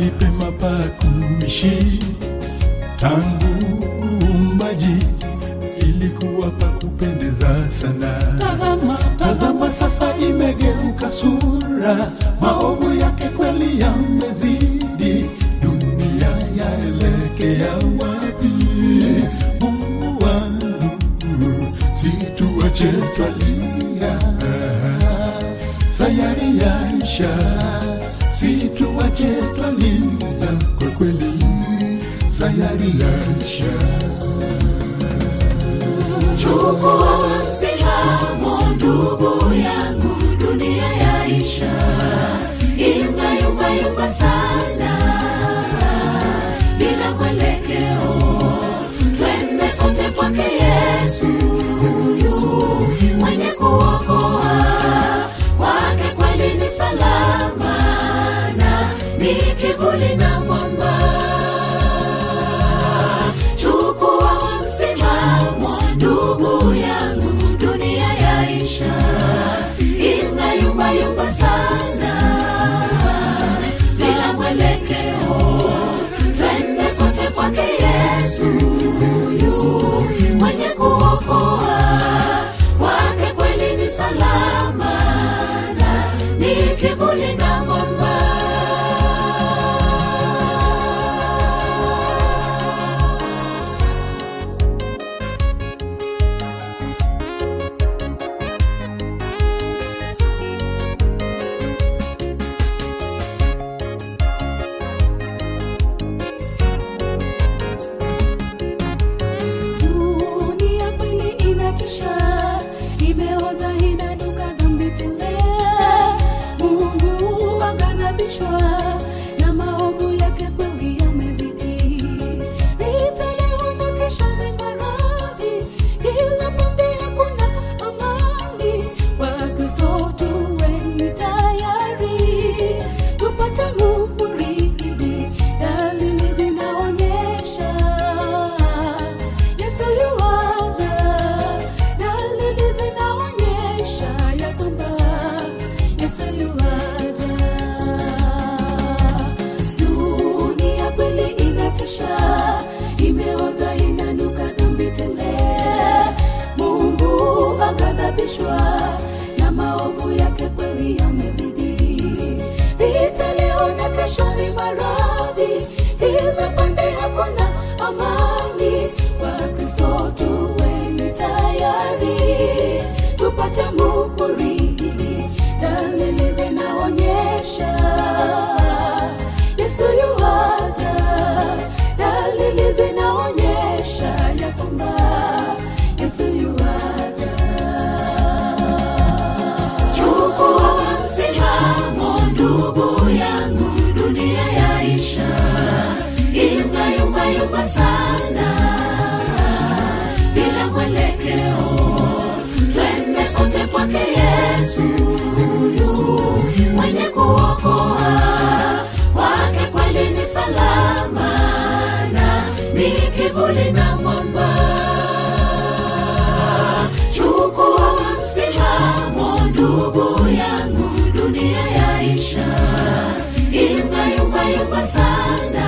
mahali pema pa kuishi tangu uumbaji ilikuwa pa kupendeza sana. Tazama, tazama sasa imegeuka sura, maovu yake kweli yamezidi, dunia yaelekea wapi? Mungu wangu, situache twalia, sayari yaisha, situache twalia, kwa kweli sayari yaisha. Chukua msimamo ndugu yangu, dunia yaisha, imba yumba yumba sasa, bila mwelekeo, twende sote kwake Yesu, mwenye kuokoa, kwake kweli ni salama, na ni kivuli na mwamba chukua msimamo ndugu yangu dunia yaisha ina yumba yumba sasa bila mwelekeo twende sote kwake yesu mwenye kuokoa kwake kweli ni salama na ni kivuli na mwamba Dunia kweli inatisha, imeoza inanuka dhambi tele. Mungu aghadhabishwa na maovu yake kweli yamezidi. Vita leo na kesho ni maradhi, kila pande hakuna amani. Wakristo tuweni tayari, tupate muhuri. Dalili zinaonyesha Yesu yuaja, dalili zinaonyesha ya kwamba Yesu yuaja. Dunia kweli inatisha, imeoza inanuka dhambi tele. Mungu aghadhabishwa na maovu yake kweli yamezidi. Vita leo na kesho ni maradhi, kila pande hakuna amani. Wakristo tuweni tayari, tupate muhuri. Dalili zinaonyesha Yesu yuaja, dalili zinaonyesha ya kwamba Yesu yuaja. chukua msimamo ndugu yangu dunia yaisha imba yumba yumba sasa bila mwelekeo twende sote kwake yesu mwenye kuokoa kwake kweli ni salama na ni kivuli na mwamba chukua msimamo ndugu yangu dunia yaisha imba yumba yumba sasa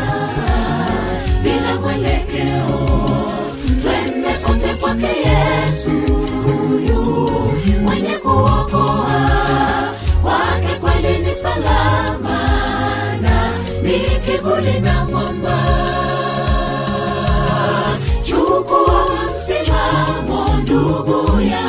bila mwelekeo twende sote kwake yesu mwenye kuokoa kwake kweli ni salama na ni kivuli na mwamba chukua msimamo ndugu ya